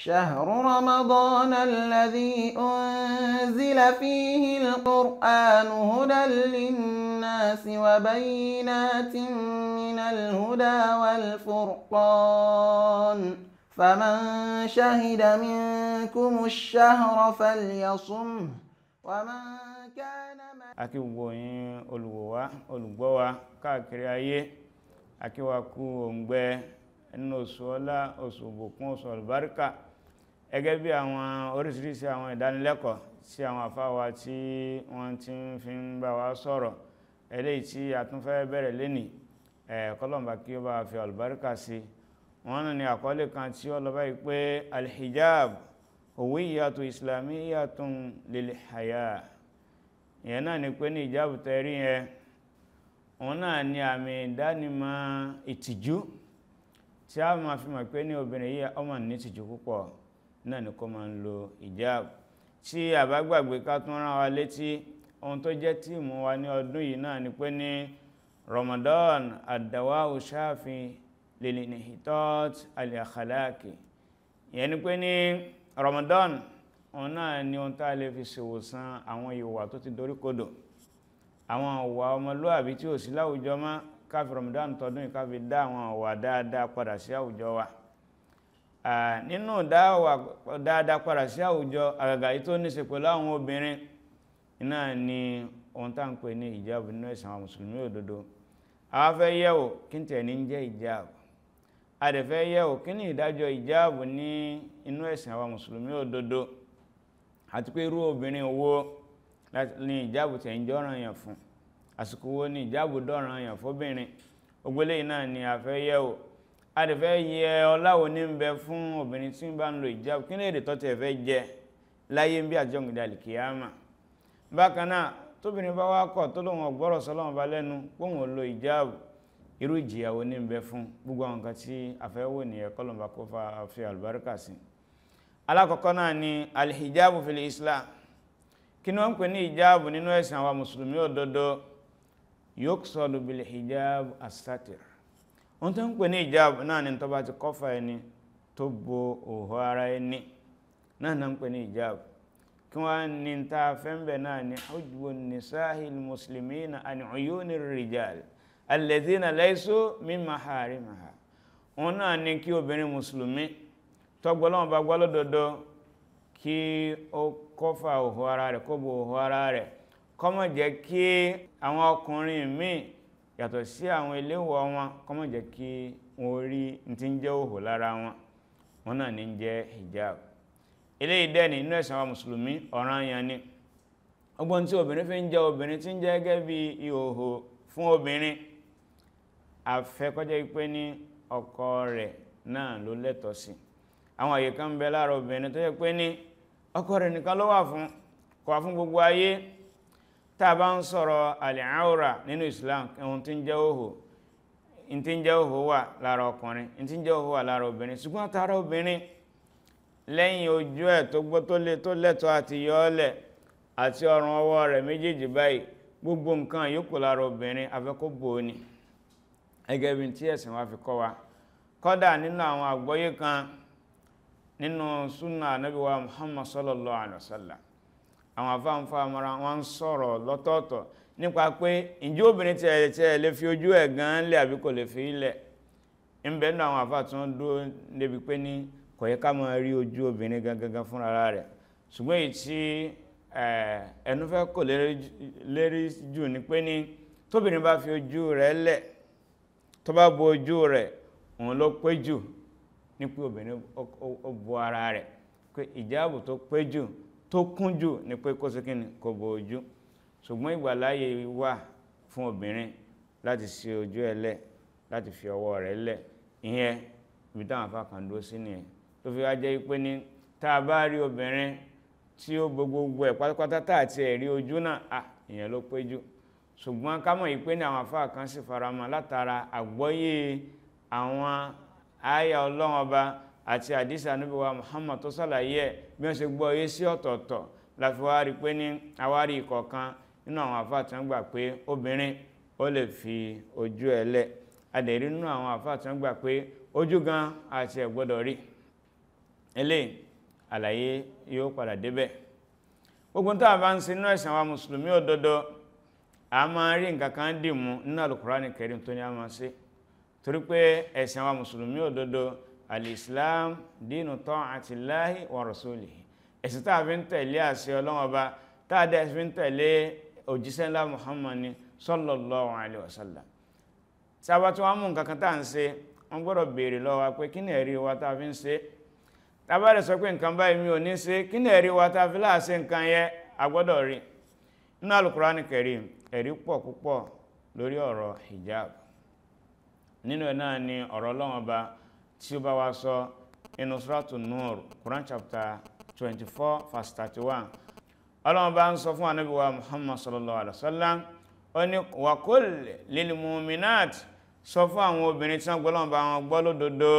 شهر رمضان الذي أنزل فيه القرآن هدى للناس وبينات من الهدى والفرقان فمن شهد منكم الشهر فليصمه ومن كان akí gbogbo yín olùwò wa olùgbọ́ wa káàkiri ayé akí wa kú òǹgbẹ nínú oṣù ọlá oṣù òbùkún oṣù àlùbáríkà gẹ́gẹ́ bí àwọn oríṣiríṣi àwọn ìdánilẹ́kọ̀ọ́ tí àwọn àfáwà tí wọ́n ti ń fi ń bá wa sọ̀rọ̀ eléyìí tí a tún fẹ́ bẹ̀rẹ̀ lénìí kọ́lọ̀mbà kí ó bá fi àlùbáríkà sí wọ́n ní àkọlé kan tí ó lọ báyìí pé alhijab huwiyyatu islamiyyatun lil haya ìyẹn náà ni pé ní ìjáàbù tẹ́rí yẹn òun náà ni àmì ìdánimọ̀ ìtìjú tí a máa fi mọ̀ pé ní obìnrin yìí ọmọ ní ìtìjú púpọ̀ náà ni kó máa ń lo ìjáàbù tí a bá gbàgbé ká tún rán wa létí ohun tó jẹ́ tíìmù wa ní ọdún yìí náà ni pé ní Ramadan ad-dawa'u shafi lil-inhitat al-akhlaqi ìyẹn ni pé ní Ramadan òun náà ni ohun tá a lè fi ṣèwòsàn àwọn ìwà tó ti dorí kodò àwọn ìwà ọmọlúwàbí tí ò sí láwùjọ mọ́ káfí Ramadan tọdún yìí káfí dá àwọn ìwà dáadáa padà sí àwùjọ wa nínú dáadáa padà sí àwùjọ àgàgà yìí tó ní ṣe pẹ̀lú àwọn obìnrin iná ni ohun tá à ń pè ní ìjáàbù nínú ẹ̀sìn àwọn mùsùlùmí òdodo àwọn fẹ́ yẹ̀wò kí n tẹ̀ ní jẹ́ ìjáàbù a dẹ̀ fẹ́ yẹ̀wò kí ni ìdájọ́ ìjáàbù ní inú ẹ̀sìn àwọn mùsùlùmí òdodo àti pé irú obìnrin wo ní ìjáàbù tẹ̀ ń jọ́ràn yàn fún àsìkò wo ní ìjáàbù dọ́ràn yàn fóbìnrin ògbélé náà ni a fẹ́ yẹ̀ wò a lè fẹ́ yẹ ọláwo ní ń bẹ fún obìnrin tí ń bá ń lo ìjáàbù kí ní èdè tó tẹ̀ fẹ́ jẹ láyé ń bí àjọ ìgbìdà àlìkìyàmà bákan náà tóbìnrin bá wá kọ̀ tó lóun ọ̀gbọ́rọ̀ sọ́lọ́run bá lẹ́nu póun ò lo ìjáàbù irú ìjìyàwó ní ń bẹ fún gbogbo àwọn nǹkan tí a fẹ́ wò nìyẹn kọ́lọ̀mbà kó fa fi àlùbáríkà sí alákọ̀ọ́kọ́ náà ni alhijabu fil islam kí ni wọ́n ń pè ní hijabu nínú ẹ̀sìn àwọn mùsùlùmí òdodo yuqsadu bil hijabu asatir wọ́n tó ń pè ní hijabu náà ni tó bá ti kọ́fà ẹni tó bo òhò ara ẹni náà náà ń pè ní hijabu kí wọ́n ní ta fẹ́ǹbẹ̀ náà ni hujbu nisahil muslimina an uyuni rijal alladhina laysu min maharimaha wọ́n náà ní kí obìnrin mùsùlùmí tọ́gbọ́lọ́wọ́n bá gbọ́lódodo kí ó kọ́fà òhò ara rẹ̀ kó bo òhò ara rẹ̀ kọ́mọ̀ jẹ́ kí àwọn ọkùnrin míì yàtọ̀ sí àwọn iléèwọ̀ wọn kọ́mọ̀ jẹ́ kí wọ́n rí n tí ń jẹ́ òhò lára wọn wọn náà ní jẹ́ hijab eléyìí dẹ́ ní inú ẹ̀sìn àwọn mùsùlùmí ọ̀ranyàn ni ọgbọ́n tí obìnrin fi ń jẹ́ obìnrin tí ń jẹ́ gẹ́gẹ́ bí ìhòhò fún obìnrin àfẹ́kọ́jẹ́ pé ní ọkọ rẹ̀ náà ló lẹ́tọ̀ọ́ sí àwọn àyè kan bẹ lára obìnrin tó yẹ pé ní ọkọ rẹ̀ nìkan ló wà fún kò wà fún gbogbo ayé tá a bá ń sọ̀rọ̀ al-awra nínú Islam ohun tí ń jẹ́ òhò in tí ń jẹ́ òhò wà lára ọkùnrin in tí ń jẹ́ òhò wà lára obìnrin ṣùgbọ́n tara obìnrin lẹ́yìn ojú ẹ̀ tó gbọ́ tó lé tó lẹ́tọ̀ọ́ àti yọ́ọ̀lẹ̀ àti ọrùn ọwọ́ rẹ̀ méjèèjì báyìí gbogbo nǹkan yòókù lára obìnrin afẹ́kó bò ó ni ẹgẹ́ bí tí ẹ̀sìn wa fi kọ́ wa kọ́dà nínú àwọn àgbọ́yé kan nínú súnà ànábì wa muhammad sallallahu alaihi wasallam àwọn afáǹfà mara wọn ń sọ̀rọ̀ lọ́tọ̀ọ̀tọ̀ nípa pé ǹjẹ́ obìnrin tí ẹ̀ tí ẹ̀ lè fi ojú ẹ̀ gan lẹ̀ àbí kò lè fi ilẹ̀ ń bẹ nínú àwọn afá tí wọ́n dúró débi pé ní kò yẹ ká máa rí ojú obìnrin gangan fúnra rẹ̀ ṣùgbọ́n èyí tí ẹnu fẹ́ kò lérí jù ní pé ní tóbìnrin bá fi ojú rẹ̀ lẹ̀ tó bá bo ojú rẹ̀ òun ló pé jù ní pé obìnrin ó bo ara rẹ̀ pé ìjáàbù tó pé jù tó kún jù ní pé kó sí kíni kò bo ojú ṣùgbọ́n ìgbàláyè wà fún obìnrin láti ṣe ojú ẹ̀ lẹ̀ láti fi ọwọ́ rẹ̀ lẹ̀ ìyẹn ibi táwọn afá kan dúró sí nìyẹn tó fi wá jẹ́ pé ní tá a bá rí obìnrin tí ó bo gbogbo ẹ̀ pátápátá tá àti ẹ̀ rí ojú náà à ìyẹn ló pé jù ṣùgbọ́n ká mọ̀ yìí pé ní àwọn afá kan sì faramọ́ látara àgbọ́yé àwọn àyà ọlọ́run ọba àti àdísà Ànábì wa Muhammad tó sàlàyé ẹ̀ bí wọ́n ṣe gbọ́ yé sí ọ̀tọ̀ọ̀tọ̀ láti wá rí pé ní àwárí ìkọ̀ọ̀kan nínú àwọn àfáà tí wọ́n gbà pé obìnrin ó lè fi ojú ẹ̀ lẹ̀ adẹ̀rí nínú àwọn àfáà tí wọ́n gbà pé ojú gan àti ẹ̀ gbọ́dọ̀ rí eléyìí àlàyé yóò padà débẹ̀ gbogbo tó àbá ń ṣe nínú ẹ̀sìn àwọn mùsùlùmí òdodo a máa rí nǹkan kan dì mú nínú Al-Qur'ani Karim tó ní a máa ṣe torí pé ẹ̀sìn àwọn mùsùlùmí òdodo al-Islam dinu ta'atillahi wa rasulihi ẹ̀sìn tá a fi ń tẹ̀lé àṣẹ Ọlọ́run Ọba tá a dẹ̀ fi ń tẹ̀lé òjíṣẹ́ ńlá Muhammad ni sallallahu alaihi wasallam tí a bá tún wá mú nǹkan kan tá à ń ṣe wọ́n gbọ́dọ̀ béèrè lọ́wọ́ wa pé kí ni ẹ̀rí wa tá a fi ń ṣe tá a bá rẹ̀ sọ pé nǹkan báyìí mi ò ní ṣe kí ni ẹ̀rí wa tá a fi láàṣẹ nǹkan yẹ a gbọ́dọ̀ rí nínú Al-Qur'ani Karim ẹ̀rí pọ̀ púpọ̀ lórí ọ̀rọ̀ hijab nínú ẹ̀ náà ni ọ̀rọ̀ Ọlọ́run Ọba tí ó bá wa sọ inú Suratu Nur Quran chapter 24 verse 31 Ọlọ́run Ọba ń sọ fún Ànábì wa Muhammad sallallahu alaihi wasallam ó ní wa qul lil mu'minat sọ fún àwọn obìnrin tí wọ́n gbọ́ lọ́wọ́ bá wọn gbọ́ lódodo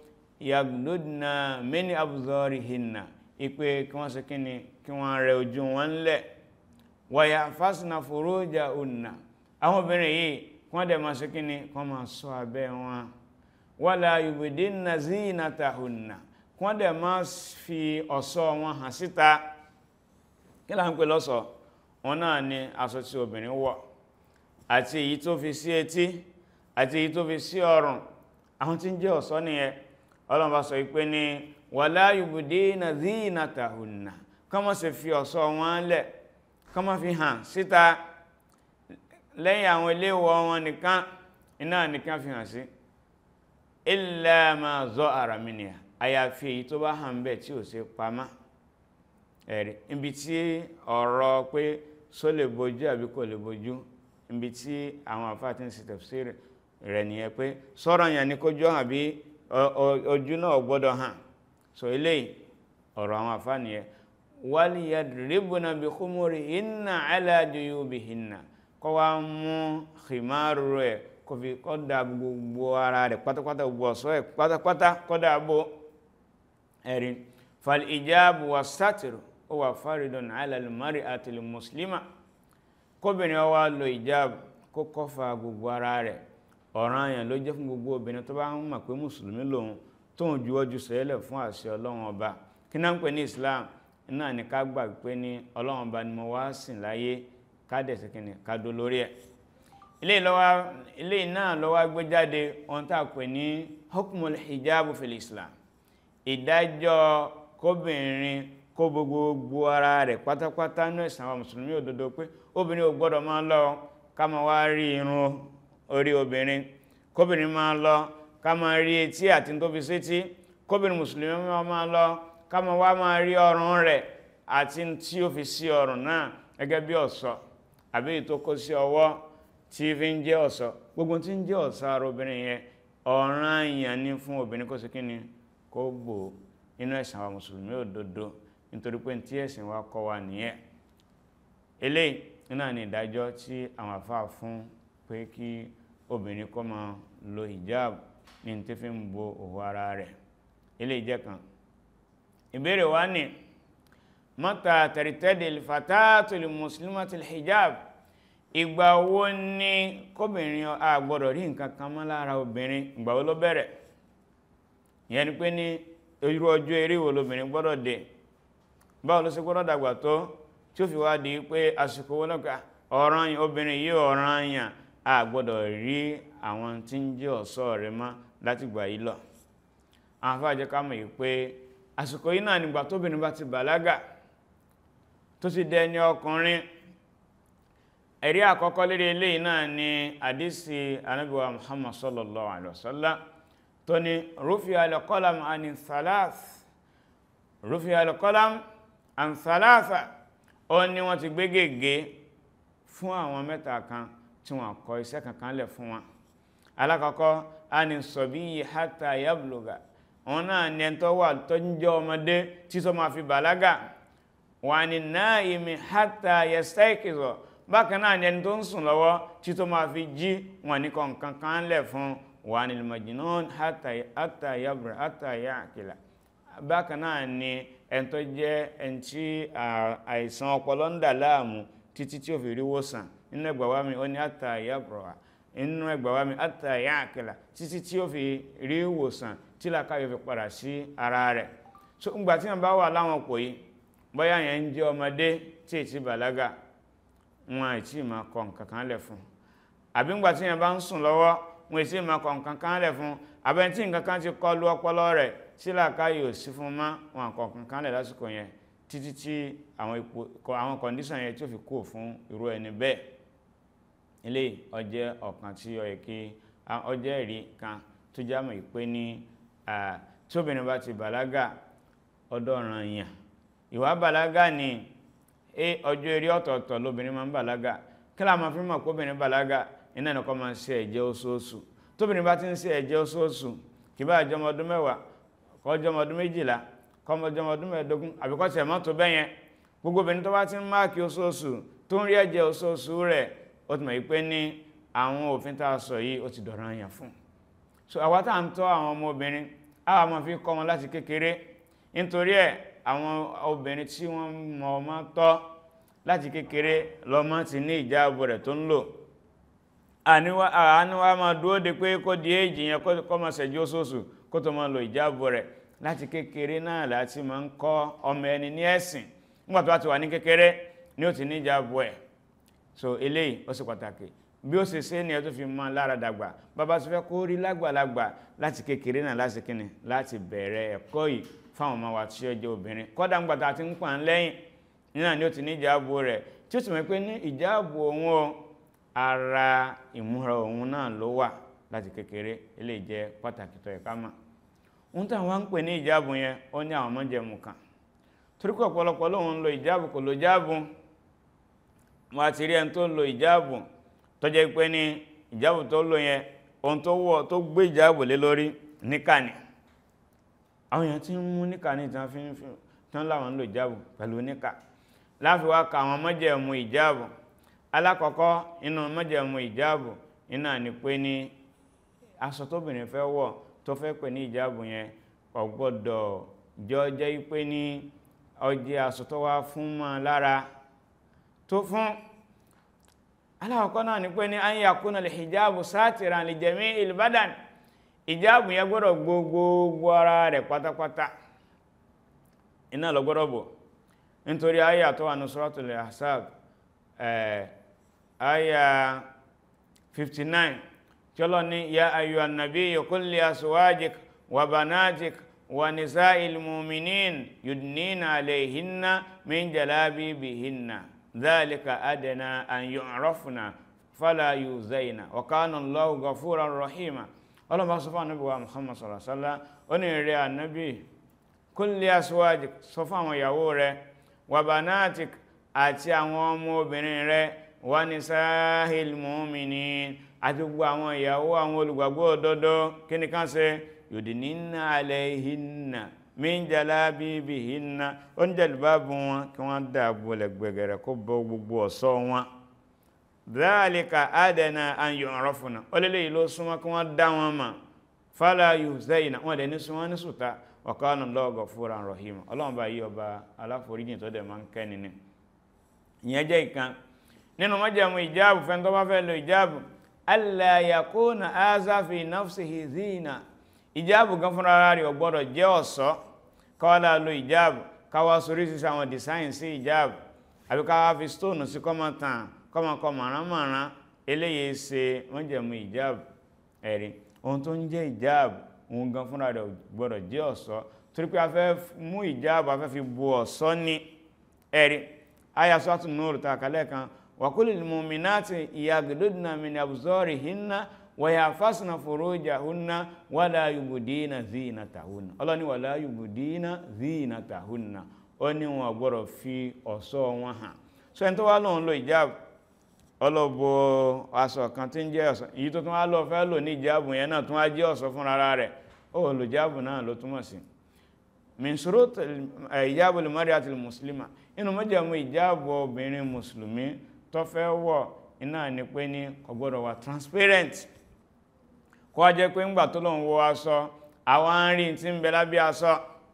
yagludna min abzarihinna ipe kí wọ́n ṣe kí ni kí wọ́n rẹ ojú wọn lẹ̀ wa yahfazna furujahunna àwọn obìnrin yìí kí wọ́n dẹ̀ máa ṣe kí ni kí wọ́n máa ṣọ́ abẹ́ wọn wala yubdinna zinatahunna kí wọ́n dẹ̀ máa fi ọ̀ṣọ́ wọn hàn síta kí là ń pè lọ́ṣọ̀ọ́ wọn náà ni aṣọ tí obìnrin wọ̀ àti èyí tó fi sí etí àti èyí tó fi sí ọrùn àwọn tí ń jẹ́ ọ̀ṣọ́ nìyẹn Ọlọ́run bá sọ pé ní wala yubdina zinatahunna kán má ṣe fi ọ̀ṣọ́ wọn lẹ̀ kán má fi hàn síta lẹ́yìn àwọn iléèwọ̀ wọn nìkan iná nìkan fi hàn sí illa ma zahara minha àyàfi èyí tó bá hàn bẹ́ẹ̀ tí ò ṣe pamọ́ ẹ̀rí ibi tí ọ̀rọ̀ pé só lè bojú àbí kò lè bojú ibi tí àwọn àfáà tí ń ṣe tafsir rẹ̀ nìyẹn pé sọ̀rọ̀ yẹn ni kójú hàn bí ojú náà gbọ́dọ̀ hàn so eléyìí ọ̀rọ̀ àwọn àfáà nìyẹn wal yadribna bi khumurihinna ala juyubihinna kọ́ wá mú khimaru rẹ̀ kò fi kọ́ da gbogbo ara rẹ̀ pátápátá gbogbo ọ̀ṣọ́ ẹ̀ pátápátá kọ́ da bó ẹ̀rí fal ijabu wa sátìrù ó wà faridun ala al-mar'ati al-muslima kóbìnrin wá lo ìjáàbù kó kọ́fà gbogbo ara rẹ̀ ọ̀ranyàn ló jẹ́ fún gbogbo obìnrin tó bá ń mọ̀ pé mùsùlùmí lòun tóun juwọ́jú sẹ́lẹ̀ fún àṣẹ ọlọ́run ọba kí náà ń pè ní islam náà ní ká gbà pé ní ọlọ́run ọba ni mo wá sìn láyé ká dẹ̀ sí kìnnì ká dó lórí ẹ̀ ilé náà ló wá gbé jáde ohun tá a pè ní hukmul hijabu fil islam ìdájọ́ kóbìnrin kó gbogbo ara rẹ̀ pátápátá ní ẹ̀sìn àwọn mùsùlùmí òdodo pé obìnrin ò gbọ́dọ̀ máa lọ ká máa wá rí irun orí obìnrin kóbìnrin máa lọ ká máa rí etí àti tó fi sétí kóbìnrin mùsùlùmí máa lọ ká máa wá máa rí ọrùn rẹ̀ àti tí ó fi sí ọrùn náà gẹ́gẹ́ bí ọ̀ṣọ́ àbí ètò kó sí ọwọ́ tí fi ń jẹ́ ọ̀ṣọ́ gbogbo tí ń jẹ́ ọ̀ṣọ́ ara obìnrin yẹn ọ̀ranyàn ni fún obìnrin kó sí kí ni kó bò inú ẹ̀sìn àwọn mùsùlùmí òdodo nítorí pé tí ẹ̀sìn wa kọ́ wa nìyẹn eléyìí náà ni ìdájọ́ tí àwọn àfáà fún pé kí obìnrin kó máa lo hijab ní tí fi ń bo òwò ara rẹ̀ eléyìí jẹ́ kan ìbéèrè wa ni mata tẹ̀rìtẹ́dì fatatul muslimatul hijab ìgbà wo ni kóbìnrin a gbọ́dọ̀ rí nǹkan kan mọ́ lára obìnrin ìgbà wo ló bẹ̀rẹ̀ ìyẹn ni pé ní irú ọjọ́ eré wo lobìnrin gbọ́dọ̀ dé báwo ló ṣe gbọ́dọ̀ dàgbà tó tí ó fi wá di pé àsìkò wọn lọ́kà ọ̀ràn obìnrin yìí ọ̀ràn yàn a gbọ́dọ̀ rí àwọn tí ń jẹ́ ọ̀ṣọ́ rẹ̀ mọ́ láti gbà yìí lọ àwọn afáàjẹ́ ká mọ̀ yìí pé àsìkò yìí náà nígbà tóbìnrin bá ti bàlágà tó ti dẹni ọkùnrin ẹ̀rí àkọ́kọ́ lérí eléyìí náà ni àdísì anábíwá muhammad sallallahu alaihi wasallam tó ní rufi al-qalam ani thalath rufi al-qalam an thalatha ó ní wọ́n ti gbé gègé fún àwọn mẹ́ta kan tí wọ́n kọ iṣẹ́ kankan lẹ̀ fún wọn alákọ̀ọ́kọ́ ani sabiyyi hatta yabluga wọn náà ní ẹni tó wà tó ń jẹ́ ọmọdé tí tó máa fi bàlágà wà ní naimi hatta yastayqiza bákan náà ní ẹni tó ń sùn lọ́wọ́ tí tó máa fi jí wọn ní kọ̀ọ̀kan kan lẹ̀ fún wà ní majnun hatta yabra hatta ya'qila bákan náà ní ẹni tó jẹ́ ẹni tí àìsàn ọpọlọ ń dà láàmú títí tí ó fi rí wòsàn nínú ẹgbà wá mi ó ní hatta yabra nínú ẹgbà wá mi hatta ya'qila títí tí ó fi rí wòsàn tí làkàyọ̀ fi padà sí ara rẹ̀ so ńgbà tí wọ́n bá wà láwọn pò yìí bóyá yẹn ń jẹ́ ọmọdé tí ètí bàlágà wọn àìtí máa kọ nǹkan kan lẹ̀ fún àbí ńgbà tí yẹn bá ń sùn lọ́wọ́ wọn ètí máa kọ nǹkan kan lẹ̀ fún àbẹ́ntí nǹkan kan ti kọlu ọpọlọ rẹ̀ tí làákàyè ò sí fún mọ́ wọn kọ nǹkan kan lẹ̀ lásìkò yẹn títí tí àwọn ipò àwọn kọ̀ǹdíṣàn yẹn tí ó fi kú fún irú ẹni bẹ́ẹ̀ ilé ọjẹ́ ọ̀kan tí ó yẹ kí ọjẹ́ ẹ̀rí kan tó jámọ̀ ìpé ní tí obìnrin bá ti bàlágà ọ̀dọ̀ ọ̀ràn yàn ìwà bàlágà ni ọjọ́ eré ọ̀tọ̀ọ̀tọ̀ lóbìnrin máa ń bàlágà kí la máa fi mọ̀ pé obìnrin bàlágà iná ẹ̀nà máa ń ṣe ẹ̀jẹ̀ oṣooṣù tóbìnrin bá ti ń ṣe ẹ̀jẹ̀ oṣooṣù kì bá jọmọ ọdún mẹ́wàá kọ́ jọmọ ọdún méjìlá kọ́ jọmọ ọdún mẹ́ẹ̀ẹ́dógún àbíkọ́ tiẹ̀ mọ́tò bẹ́yẹn gbogbo obìnrin tó bá ti ń máàkì oṣooṣù tó ń rí ẹ̀jẹ̀ oṣooṣù rẹ̀ ó ti mọ̀ pé ní àwọn òfin tá a sọ yìí ó ti dọ̀rọ̀ àyàn fún so àwa tá à ń tọ́ àwọn ọmọ obìnrin àwa máa fi kọ́ wọn láti kékeré nítorí ẹ̀ àwọn obìnrin tí wọ́n mọ̀ ọmọ tọ́ láti kékeré lọ́mọ ti ní ìjáàbò rẹ̀ tó ń lò àníwá máa dúró de pé kó di èjì yẹn kó máa ṣẹ̀jú oṣooṣù kó tó máa lo ìjáàbò rẹ̀ láti kékeré náà láti máa ń kọ́ ọmọ ẹni ní ẹ̀sìn nígbà tó bá ti wà ní kékeré ni ó ti ní ìjáàbò ẹ̀ so eléyìí ó sì pàtàkì bí ó ṣe ṣe ní ẹ tó fi mọ́ lára dàgbà bàbá tó fẹ́ kó rí lágbàlagbà láti kékeré náà láti kíni láti bẹ̀rẹ̀ ẹ̀kọ́ yìí fáwọn ọmọ wa tí ó jẹ́ obìnrin kọ́dà ńgbà tá a ti ń pà ń lẹ́yìn nínú ni ó ti ní ìjáàbò rẹ̀ tí ó sì mọ̀ pé ní ìjáàbò òun o ara ìmúra òun náà ló wà láti kékeré eléyìí jẹ́ pàtàkì tó yẹ ká mọ̀ ohun táwọn wá ń pè ní ìjáàbò yẹn ó ní àwọn májẹ̀mú kan torí pé ọ̀pọ̀lọpọ̀ lóun ń lo ìjáàbò kò lo jáàbò wọn àti rí ẹni tó lo ìjáàbò tó jẹ́ pé ní ìjáàbò tó lò yẹn ohun tó wọ̀ tó gbé ìjáàbò lé lórí níkà ni àwọn èèyàn tí ń mú níkà ní ìtàn fi ń fi tán láwọn ń lo ìjáàbò pẹ̀lú níkà láfi wá ka àwọn májẹ̀mú ìjáàbò alákọ̀ọ́kọ́ inú májẹ̀mú ìjáàbò iná ni pé ní aṣọ tóbìnrin fẹ́ wọ̀ tó fẹ́ pè ní ìjáàbò yẹn kò gbọ́dọ̀ jọ jẹ́ pé ní ó jẹ́ aṣọ tó wá fún mọ́ lára tó fún aláwọ̀kọ́ náà ni pé ní an yakuna lè hijabu sátìrán lè jẹ̀mí ìlbádàn ìjáàbù yẹn gbọ́dọ̀ gbogbo ara rẹ̀ pátápátá iná lọ gbọ́dọ̀ bò nítorí ayà tó wà ní suratul Ahzab ayà 59 tí ó lọ ní ya ayyuhan nabiyyu qul li azwajik wa banatik wa nisa'il mu'minin yudnina alayhinna min jalabibihinna ذلك أدنى أن يعرفنا فلا يؤذين وكان الله غفورا رحيما ọlọ́run bá sọ fún ànábì wa muhammad sallallahu alaihi wasallam ó ní rẹ̀ ànábì kulli aswajik sọ fún àwọn ìyàwó rẹ̀ wa banatik àti àwọn ọmọ obìnrin rẹ̀ wa nisahil mu'minin àti gbogbo àwọn ìyàwó àwọn olùgbàgbọ́ òdodo kí ni kán ṣe yudnina alayhinna min jalabibihinna ó ń jẹ̀lúbábù wọn kí wọ́n dáàbò lẹ́gbẹ̀gẹ̀rẹ̀ kó bọ́ gbogbo ọ̀ṣọ́ wọn dhalika adana an yu'rafuna ó lélẹ̀ yìí ló súnmọ́ kí wọ́n dá wọn mà fala yuzayna wọ́n dẹ̀ ní súnmọ́ ní sùta wa kana Allahu ghafuran rahima ọlọ́run bá yí ọba aláforíjìn tó dẹ̀ máa ń kẹ́ni ni ìyẹn jẹ́ ìkan nínú májẹ̀mú ìjáàbù fẹ́ tó bá fẹ́ lo ìjáàbù alla yakuna aza fi nafsihi zina ìjáàbù gan fúnra ara rẹ̀ ò gbọ́dọ̀ jẹ́ ọ̀ṣọ́ káwàlá lo ìjáàbù káwà sórí sí àwọn design sí ìjáàbù àbí káwà fi stone sí kọ́mọ tàn kọ́mọ kọ màránmàrán eléyìí ṣe wọ́n jẹ̀mú ìjáàbù ẹ̀rí ohun tó ń jẹ́ ìjáàbù òun gan fúnra rẹ̀ ò gbọ́dọ̀ jẹ́ ọ̀ṣọ́ torí pé a fẹ́ mú ìjáàbù a fẹ́ fi bu ọ̀ṣọ́ ní ẹ̀rí aya sọ́tún nóòrù ta kálẹ̀ kan wa kulil mu'minati yaghudna min absarihinna wàyàfásínà furujahunna wala yubudina zinatahunna ọlọ́ni wala yubudina zinatahunna ó ní wọn gbọ́dọ̀ fi ọ̀ṣọ́ wọn hàn so ẹni tó wá lóun lo ìjáàbù ọlọ́bọ̀ aṣọ kan tí ń jẹ́ ọ̀ṣọ́ èyí tó tún wá lọ fẹ́ lò ní ìjáàbù yẹn náà tún wá jẹ́ ọ̀ṣọ́ fún rárá rẹ̀ ó lò ìjáàbù náà ló túmọ̀ sí min shurut ìjáàbù al-mar'ati al-muslima inú mọ́jàmú ìjáàbù obìnrin mùsùlùmí tó fẹ́ wọ̀ iná ni pé ní kò gbọ́dọ̀ wà transparent kó jẹ́ pé ńgbà tó lóun wọ aṣọ àwọn arìn tí ń bẹ lábẹ́ aṣọ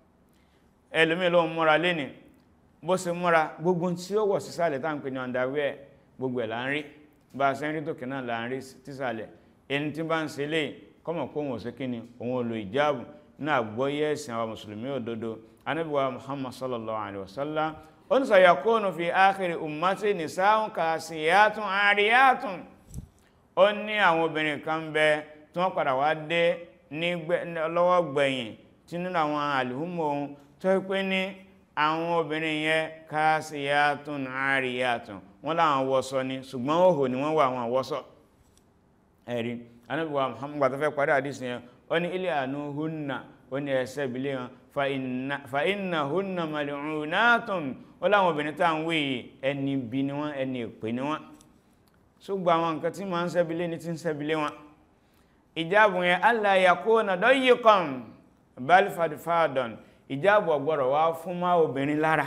ẹlòmí lóun múra léni bó ṣe múra gbogbo tí ó wọ̀ sísàlẹ̀ tá ń pè ní underwear gbogbo ẹ̀ là ń rí bá a ṣe ń rí tòkè náà là ń rí sísàlẹ̀ ẹni tí bá ń ṣe lè kọ́mọ̀ kó wọn ò sí kíni òun ò lo ìjáàbù náà gbọ́yé ẹ̀sìn àwọn mùsùlùmí òdodo anábíwá muhammad sallallahu alaihi wasallam ó ní sayakunu fi akhiri ummati nisa'un kasiyatun ariyatun ó ní àwọn obìnrin kan bẹ tí wọ́n padà wá dé ní lọ́wọ́ gbẹ̀yìn tí nínú àwọn àlùmọ̀ ohun tó pé ní àwọn obìnrin yẹn kasiyatun ariyatun wọ́n láwọn wọ́sọ ni ṣùgbọ́n òhò ni wọ́n wà àwọn wọ́sọ ẹ̀rí anábíwá muhammad gbà tó fẹ́ parí àdísì yẹn ó ní ilé àánú húnnà ó ní ẹsẹ̀ ìbílẹ̀ wọn fa inna húnnà mal'unatun ó láwọn obìnrin tá à ń wé yìí ẹni bí ni wọ́n ẹni èpè ni wọ́n ṣùgbọ́n àwọn nǹkan tí máa ń sẹ́bílé ní tí ń sẹ́bílé wọn ìjáàbù yẹn alla yakuna dayiqan bal fadfadan ìjáàbù ọ̀gbọ́dọ̀ wá fún má obìnrin lára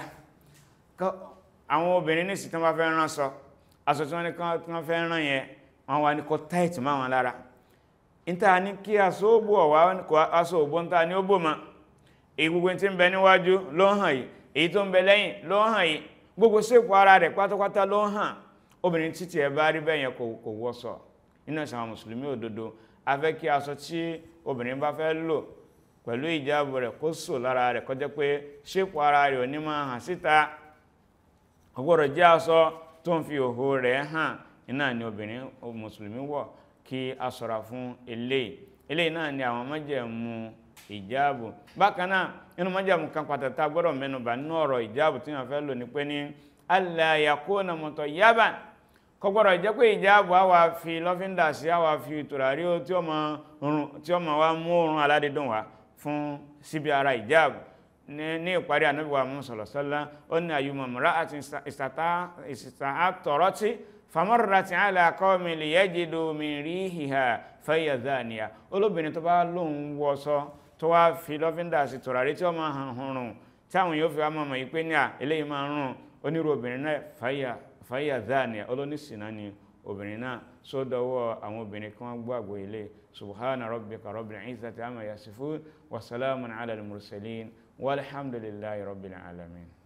àwọn obìnrin ní ìsìtàn bá fẹ́ rán sọ aṣọ tí wọ́n ní kí wọ́n fẹ́ rán yẹn wọ́n wá ní kó táìtì má wọn lára níta ní kí aṣọ òbò ọ̀wá aṣọ òbò níta ní ó bò mọ́ èyí gbogbo tí ń bẹ níwájú ló hàn yìí èyí tó ń bẹ lẹ́yìn ló hàn yìí gbogbo ṣépò ara rẹ̀ pátápátá ló hàn obìnrin títí ẹ bá rí bẹ́ẹ̀ yẹn kò wọ́sọ̀ nínú ẹ̀sìn àwọn mùsùlùmí òdodo a fẹ́ kí aṣọ tí obìnrin bá fẹ́ lò pẹ̀lú ìjáàbù rẹ̀ kó sò lára rẹ̀ kó jẹ́ pé ṣépò ara rẹ̀ ò ní máa hàn síta ó gbọ́dọ̀ jẹ́ aṣọ tó ń fi òhò rẹ̀ hàn iná ni obìnrin mùsùlùmí wọ̀ kí a ṣọ́ra fún eléyìí eléyìí náà ni àwọn májẹ̀mú ìjáàbù bákan náà nínú májẹ̀mú kan pàtàkì tá a gbọ́dọ̀ mẹ́nubà nínú ọ̀rọ̀ ìjáàbù tí wọ́n fẹ́ lò ní pé ní alla yakuna mutayyaban kò gbọ́dọ̀ jẹ́ pé ìjáàbù á wà fi lọ́fíńdà sí á wà fi tùràrí tí ó ma wá mú oorun aládídùn wá fún síbi ara ìjáàbù ní ìparí ànábìwá Muhammad sallallahu ó ní ayyuma imra'atin ista'tarat famarrat ala qawmin liyajidu min rihiha fahiya zaniya olóbìnrin tó bá lóun wọṣọ tó wá fi lọ́fíńdà sí tùràrí tí ó máa hàn hùrùn tí àwọn yóò fi wá mọ̀mọ̀ yìí pé ní à eléyìí máa ń rùn onírú obìnrin náà fahiya zaniya olóníṣìnà ni obìnrin náà sódọwọ́ àwọn obìnrin kí wọ́n gbọ́ àgbò ilé subhana rabbika rabbil izzati amma yasifun wa salamun ala al-mursalin walhamdulillahi rabbil alamin